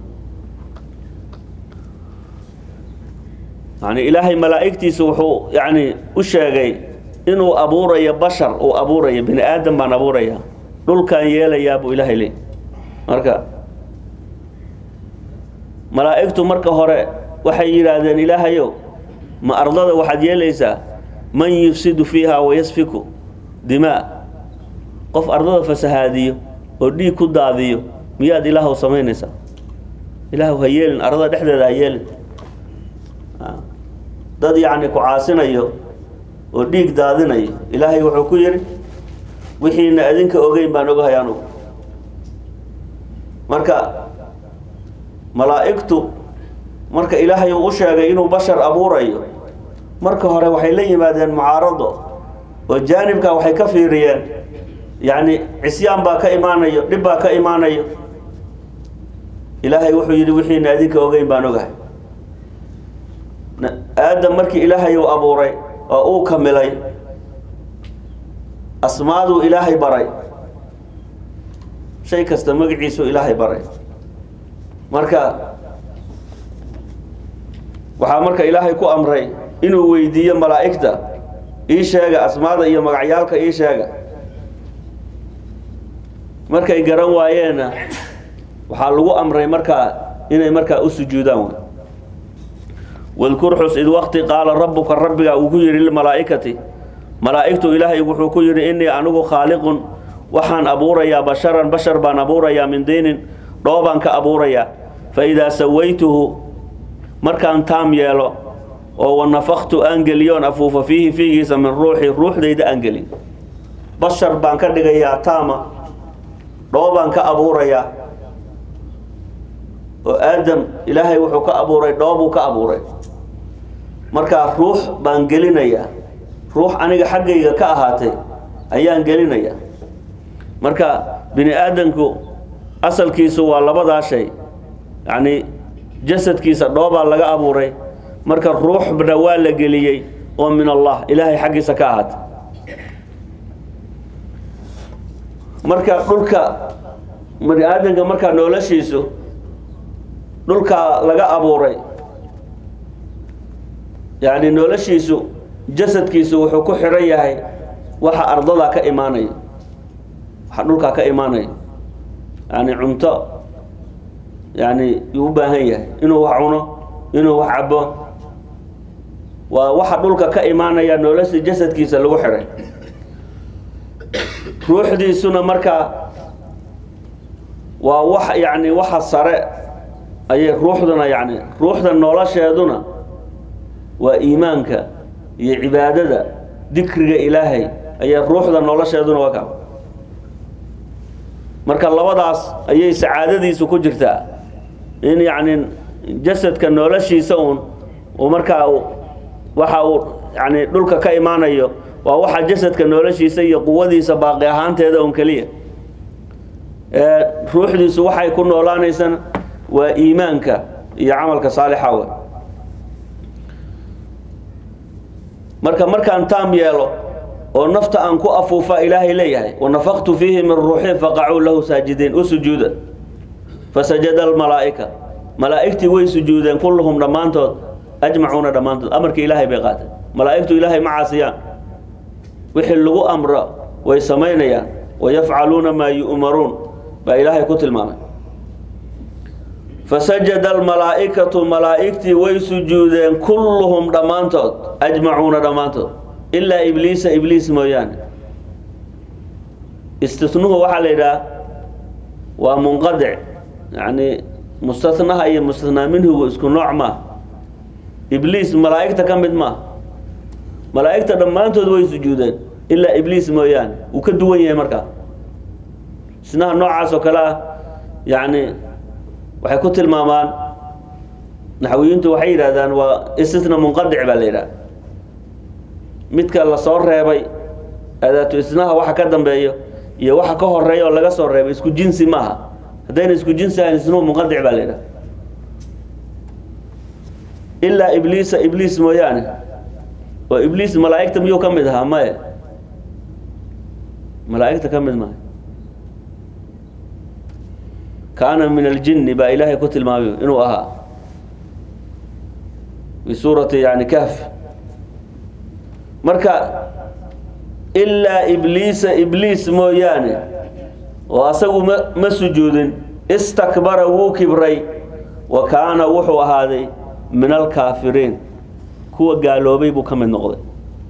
yani ilaahay malaa'igtiisa wuxuu yani u sheegay inuu abuurayo bashar uu abuurayo bini aadam baan abuuraya dhulkaan yeelayaa buu ilaahay leey marka malaa'igtu marka hore waxay yidhaahdeen ilaahayow ma ardada waxaad yeelaysaa man yufsidu fiiha wayasfiku dimaa qof ardada fasahaadiyo oo dhiig ku daadiyo miyaad ilaahw samaynaysaa ilaahw ha yeelin ardada dhexdeeda ha yeelin dad yacni ku caasinayo oo dhiig daadinayo ilaahay wuxuu ku yidhi wixiina adinka ogeyn baan ogahay anugu marka malaa'igtu marka ilaahay uu u sheegay inuu bashar abuurayo marka hore waxay la yimaadeen mucaarado oo jaanibka waxay ka fiiriyeen yacni cisyaan baa ka imaanayo dhib baa ka imaanayo ilaahay wuxuu yidhi wixiina adinka ogeyn baan ogahay aadam markii ilaahay uu abuuray oo uu kamilay asmaaduu ilaahay baray shay kasta magaciisuu ilaahay baray marka waxaa marka ilaahay ku amray inuu weydiiyo malaa'igta ii sheega asmaada iyo magacyaalka ii sheega markay garan waayeenna waxaa lagu amray markaa inay markaa u sujuudaan wadkur xus id waqti qaala rabbuka rabbiga uu ku yidhi lilmalaa'ikati malaa'igtu ilaahay wuxuu ku yidhi innii anigu khaaliqun waxaan abuurayaa basharan bashar baan abuurayaa min diinin dhoobaan ka abuurayaa fa idaa sawaytuhu markaan taam yeelo oo wanafaktu aan geliyoon afuufa fiihi fiigiisa min ruuxi ruuxdayda aan gelin bashar baan ka dhigayaa taama dhoobaan ka abuurayaa oo aadam ilaahay wuxuu ka abuuray dhoobuu ka abuuray markaa ruux baan gelinayaa ruux aniga xaggayga ka ahaatay ayaan gelinayaa marka bini aadamku asalkiisu waa labadaa shay yacni jasadkiisa dhoobaa laga abuuray marka ruuxna waa la geliyey oo min allah ilaahay xaggiisa ka ahaatay marka dhulka bani aadamka markaa noloshiisu dhulkaa laga abuuray yacni noloshiisu jasadkiisu wuxuu ku xiran yahay waxa ardada ka imaanaya waxa dhulkaa ka imaanaya yani cunto yani yuu u baahan yahay inuu wax cuno inuu wax cabo waa waxa dhulka ka imaanaya nolosha jasadkiisa lagu xiray ruuxdiisuna markaa waa wax yani waxa sare ayay ruuxduna yani ruuxda nolosheeduna waa iimaanka iyo cibaadada dikriga ilaahay ayay ruuxda nolosheeduna waa ka marka labadaas ayay sacaadadiisu ku jirtaa in yacni jasadka noloshiisa uun uu markaa waxa uu yani dhulka ka imaanayo waa waxa jasadka noloshiisa iyo quwadiisa baaqi ahaanteeda un keliya ee ruuxdiisu waxay ku noolaanaysana waa iimaanka iyo camalka saalixa we marka markaan taam yeelo oo nafta aan ku afuufa ilaahay leeyahay wanafaqtu fiihi min ruuxi faqacuu lahu saajidiin u sujuuda fasajada almalaa'ika malaa'igtii way sujuudeen kulluhum dhammaantood ajmacuuna dhammaantood amarkii ilaahay bay qaateen malaa'igtu ilaahay ma caasiyaan wixii lagu amro way samaynayaan wayafcaluuna maa yu'maruun baa ilaahay ku tilmaamay fasajada almalaa'ikatu malaa'igtii way sujuudeen kulluhum dhammaantood ajmacuuna dhammaantood ilaa ibliisa ibliis mooyaane istisnuhu waxaa la yidhaha waa munqadic yacni mustanaha iyo mustanaa minhugu isku nooc maaha ibliis malaa'igta ka mid maaha malaa'igta dhammaantood way sujuudeen ilaa ibliis mooyaane wuu ka duwan yahay markaa isnaha noocaas oo kale ah yacni waxay ku tilmaamaan naxwiyiintu waxay yidhahdaan waa istisna munqadic baa la yidhaha midka lasoo reebay adaatu isnaha waxa ka dambeeyo iyo waxa ka horeeya oo laga soo reebay isku jinsi maaha haddayna isku jinsi ahayn isnuhu munqadic baa la yidhaha ilaa ibliisa ibliis mooyaane oo ibliis malaa'igta miyuu ka mid ahaa maye malaa'igta ka mid maayo kaana min aljinni baa ilaahay ku tilmaamay inuu ahaa fi suurati yani kahf marka ilaa ibliisa ibliis mooyaane oo asagu ma ma sujuudin istakbara wuu kibray wa kaana wuxuu ahaaday min alkaafiriin kuwa gaaloobay buu ka mid noqday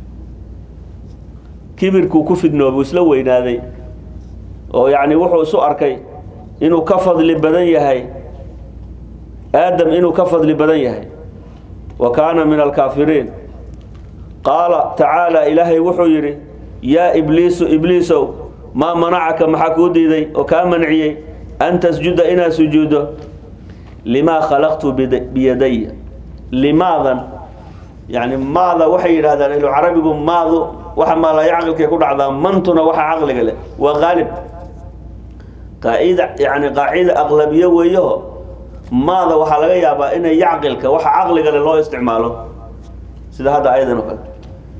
kibirkuu ku fidnoobay isla weynaaday oo yacni wuxuu isu arkay inuu ka fadli badan yahay aadam inuu ka fadli badan yahay wa kaana min alkaafiriin qaala tacaala ilaahay wuxuu yidhi yaa ibliisu ibliisow maa manacaka maxaa kuu diiday oo kaa manciyey an tasjuda inaad sujuuddo limaa khalaqtu bid- biyadaya limaadan yani maada waxay yidhahdaan ilo carabigu maadu waxa maalaya caqilkay ku dhacdaa mantuna waxa caqliga leh waa qaalib qaacida yani qaacida aqlabiye weeyaho maada waxaa laga yaabaa inay yacqilka waxa caqliga leh loo isticmaalo sida hadda ayadan oo kale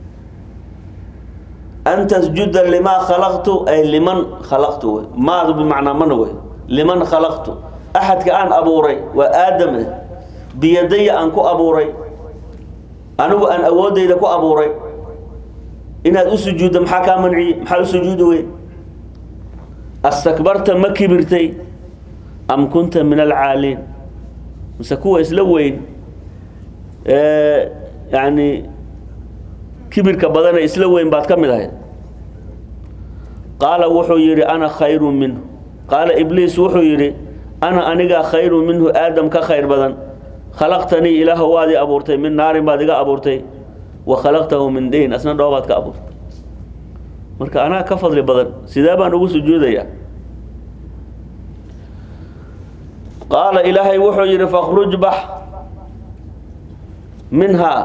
an tasjuda limaa khalaqtu ay liman khalaqtu wey maadu bimacnaa mana wey liman khalaqtu axadka aan abuuray waa aadam eh biyadaya aan ku abuuray anigu aan awoodayda ku abuuray inaad u sujuuddo maxaa kaa manciyey maxaa u sujuudi wey astakbarta ma kibirtay am kunta min alcaaliin mise kuwa isla weyn ee yani kibirka badane isla weyn baad ka mid ahayd qaala wuxuu yidhi ana khayru minhu qaala ibliis wuxuu yidhi ana anigaa khayru minhu aadam ka khayr badan khalaqtanii ilaahu waad i abuurtay min naarin baad iga abuurtay wa khalaqtahu min diin asna dhoobaad ka abuurtay marka anaa ka fadli badan sidee baan ugu sujuudayaa qaala ilaahay wuxuu yidhi fakhruj bax minhaa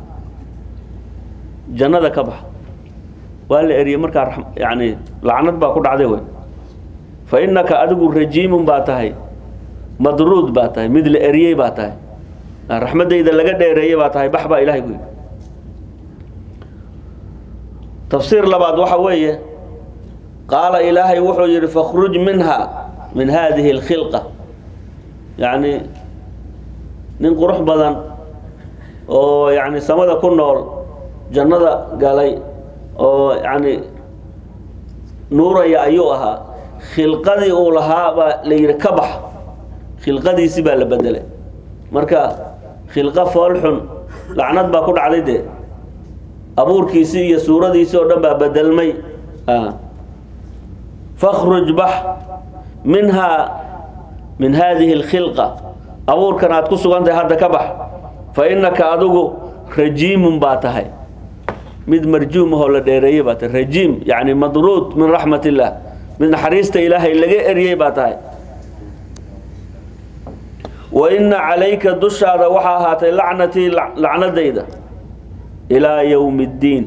jannada ka bax waa la eriyey markaa rax- yani lacnad baa ku dhacday wey fa innaka adigu rajiimun baa tahay madruud baa tahay mid la eriyey baa tahay raxmaddayda laga dheereeyey baa tahay bax baa ilahay ku yidhi tafsiir labaad waxa weeye qaala ilaahay wuxuu yidhi fakhruj minha min hadihi اlkhilqa yacni nin qurux badan oo yani samada ku nool jannada galay oo yacni nuuraya ayuu ahaa khilqadii uu lahaa baa la yidhi ka bax khilqadiisi baa la bedelay marka khilqo foolxun lacnad baa ku dhacday dee abuurkiisii iyo suuradiisii oo dhan baa bedelmay fakhruj bax minhaa min haadihi alkhilqa abuurkan aad ku sugan tahay hadda ka bax fa innaka adigu rajiimun baa tahay mid marjuum ahoo la dheereeyey baa tahay rajiim yacni madruud min raxmat illaah mid naxariista ilaahay laga eryey baa tahay wa inna calayka dushaada waxaa ahaatay lacnatii lacnadayda ilaa yowmi ddiin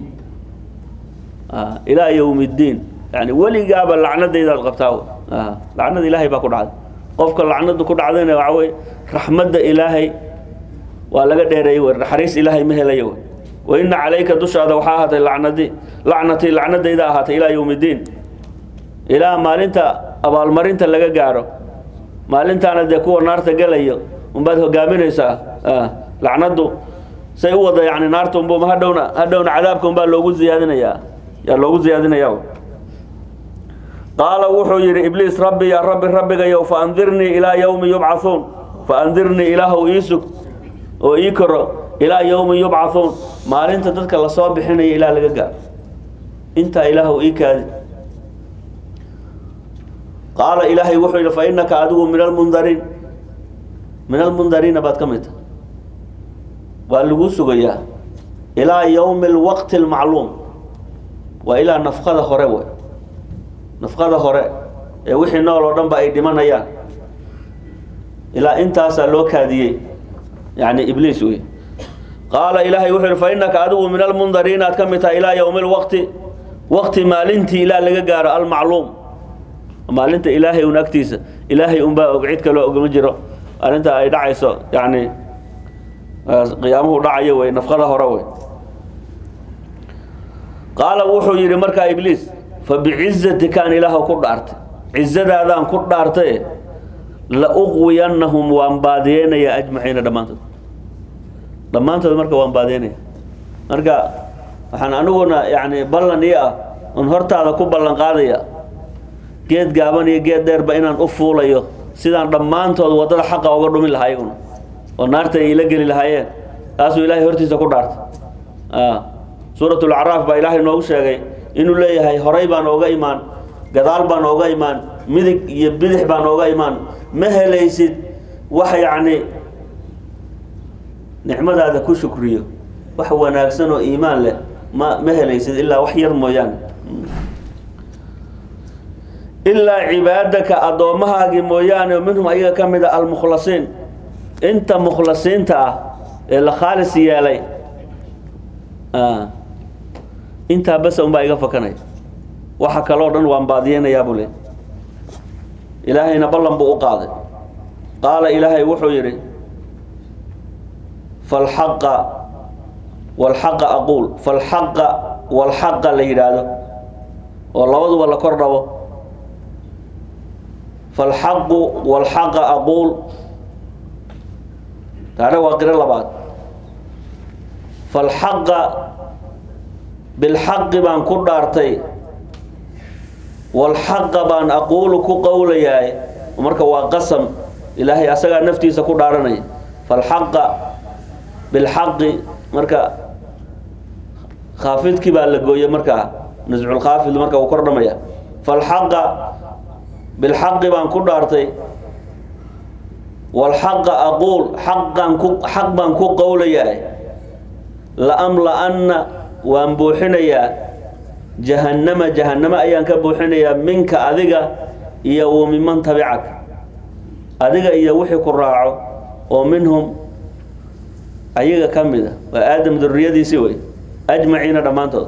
ilaa yowmi ddiin yani weligaaba lacnadaydaad qabtaa lacnada ilaahay baa ku dhacday qofka lacnadu ku dhacdayna waxa wey raxmadda ilaahay waa laga dheereeyey wey naxariis ilaahay ma helayo wey wa inna calayka dushaada waxaa ahaatay lacnadii lacnatii lacnadayda ahaatay ilaa yowmi ddiin ilaa maalinta abaalmarinta laga gaaro maalintaana dee kuwa naarta gelayo unbaad hogaaminaysaa lacnadu say u wada yani naarta unbu hadhowna hadhowna cadaabka unbaa loogu ziyaadinayaa yaa loogu ziyaadinaya qaala wuxuu yidhi ibliis rabbi yaa rabbi rabbigayow fa andirnii ilaa yowmi yubcathuun fa andirnii ilaahow ii sug oo ii koro ilaa yowmi yubcathuun maalinta dadka lasoo bixinayo ilaa laga gaaro intaa ilaahow ii kaadi qaala ilaahay wuxuu yidhi fa innaka adigu min almundariin min almundariina baad ka mid tahay waa lagu sugayaa ilaa yowmi alwaqti almacluum waa ilaa nafqada hore wey nafqada hore ee wixii nool oo dhan ba ay dhimanayaan ilaa intaasaa loo kaadiyey yani ibliis wey qaala ilaahay wuxuu yidhi fa innaka adigu min almundariina aad ka mid tahay ilaa yowmi alwaqti waqti maalintii ilaa laga gaaro almacluum maalinta ilaahay un agtiisa ilaahay unbaa og cid kaloo ogma jiro arrinta ay dhacayso yani qiyaamuhu dhacayo wey nafqada hore wey qaala wuxuu yidhi markaa ibliis fa bicizatika aan ilaah ku dhaartay cizadaadaan ku dhaartaye la uqwiyannahum waan baadiyeynayaa ajmaciina dhammaantood dhammaantood marka waan baadiyeynaya marka waxaan aniguna yani ballan ii ah un hortaada ku ballan qaadaya geed gaaban iyo geed dheerba inaan u fuulayo sidaan dhammaantood waddada xaqa uga dhumi lahaa iyaguna oo naarta ay ila geli lahaayeen taasuu ilaahay hortiisa ku dhaartay suuratulacraaf baa ilaahay noogu sheegay inuu leeyahay horay baan ooga imaan gadaal baan ooga imaan midig iyo bidix baan ooga imaan ma helaysid wax yacni nicmadaada ku shukriyo wax wanaagsan oo iimaan leh ma ma helaysid ilaa wax yar mooyaane ilaa cibaadaka addoommahaagii mooyaane minhum ayaga ka mid a almukhlasiin inta mukhlasiinta ah ee la khaalis yeelay intaa basa unbaa iga fakanaya waxa kaloo dhan waan baadiyeynayaa buu le ilaahayna ballan buu u qaaday qaala ilaahay wuxuu yidhi falxaqa walxaqa aquul falxaqa walxaqa la yidhaahdo oo labaduba la kor dhabo falxaqu walxaqa aquul taana waa qiro labaad falxaqa bilxaqi baan ku dhaartay walxaqa baan aquulu ku qowlayaay marka waa qasam ilaahay asagaa naftiisa ku dhaaranaya falxaqa bilxaqi marka khaafidkii baa la gooye markaa nasculkhaafid marka uu kordhamaya falxaqa bilxaqi baan ku dhaartay walxaqa aquul xaqaan ku xaq baan ku qowlayaa laamla-anna waan buuxinayaa jahannama jahannamo ayaan ka buuxinayaa minka adiga iyo wa miman tabicaka adiga iyo wixii ku raaco oo minhum ayaga ka mid a waa aadam duriyadiisii wey ajmaciina dhammaantood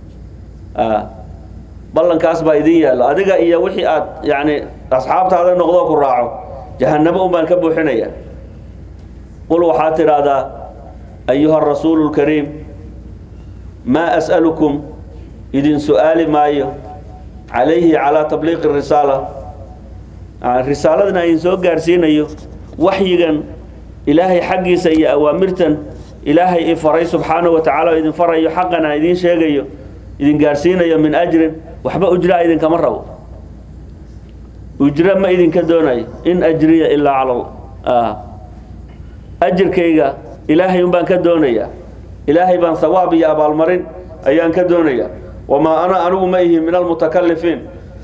ballankaas baa idin yaallo adiga iyo wixii aad yani asxaabtaada noqdoo ku raaco jahannamo un baan ka buuxinayaa qul waxaad tidhaahdaa ayuha arasuulu lkariim maa as'alukum idin su-aali maayo calayhi calaa tabliiqi risaala risaaladan idin soo gaarsiinayo waxyigan ilaahay xaggiisa iyo awaamirtan ilaahay i faray subxaanahu wa tacaala oo idin farayo xaqan aan idiin sheegayo idin gaarsiinayo min ajrin waxba ujraa idinkama rabo ujro ma idinka doonayo in ajriya ilaa cala allah ajirkayga ilaahay un baan ka doonayaa ilaahay baan sawaab iyo abaalmarin ayaan ka doonayaa wamaa ana anigu ma ihi min almutakalifiin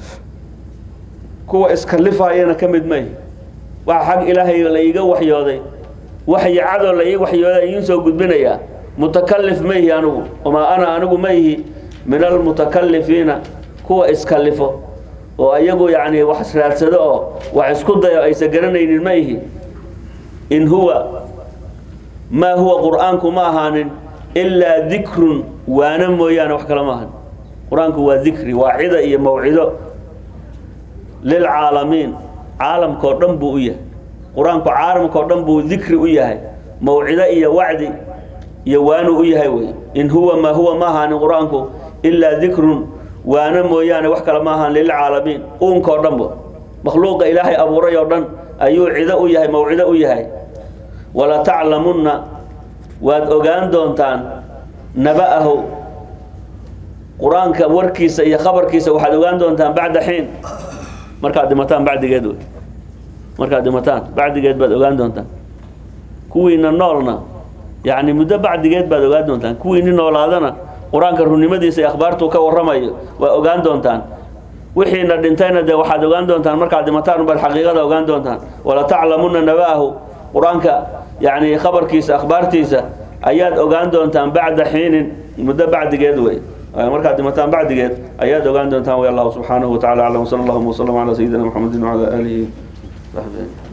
kuwa iskalifaayana ka mid ma ihi waxa xag ilaahay la iiga waxyooday waxyi cadoo la ii waxyooday idiin soo gudbinayaa mutakalif ma ihi anigu wamaa ana anigu ma ihi min almutakalifiina kuwa iskalifo oo ayagu yacni wax raadsado oo wax isku dayo aysan garanaynin ma ihi in huwa maa huwa qur'aanku ma ahaanin ilaa dikrun waana mooyaane wax kale ma ahan qur-aanku waa dikri waa cida iyo mawcido lilcaalamiin caalamkao dhan buu u yahay qur-aanku caalamkao dhan buu dikri u yahay mawcido iyo wacdi iyo waanu u yahay wey in huwa maa huwa ma ahaanin qur-aanku ilaa dikrun waana mooyaane wax kale ma ahaan lilcaalamiin uunkao dhanba makhluuqa ilaahay abuuray oo dhan ayuu cido u yahay mawcido u yahay walataclamunna waad ogaan doontaan naba'ahu qur-aanka warkiisa iyo khabarkiisa waxaad ogaan doontaan bacda xiin markaad dhimataan bacdigeed wey markaad dhimataan bacdigeed baad ogaan doontaan kuwiina noolna yacni muddo bacdigeed baad ogaan doontaan kuwiini noolaadana qur-aanka runnimadiisa iyo akhbaartuu ka warramayo waa ogaan doontaan wixiina dhintayna dee waxaad ogaan doontaan markaad dhimataan baad xaqiiqada ogaan doontaan walataclamunna naba'ahu qur-aanka yacni khabarkiisa akhbaartiisa ayaad ogaan doontaan bacda xiinin muddo bacdigeed wey markaad dhimataan bacdigeed ayaad ogaan doontaan way allahu subxaanahu wa tacala aclam wsala allahuma wslam calaa sayidina maxamedin wacala aalihi saxbihi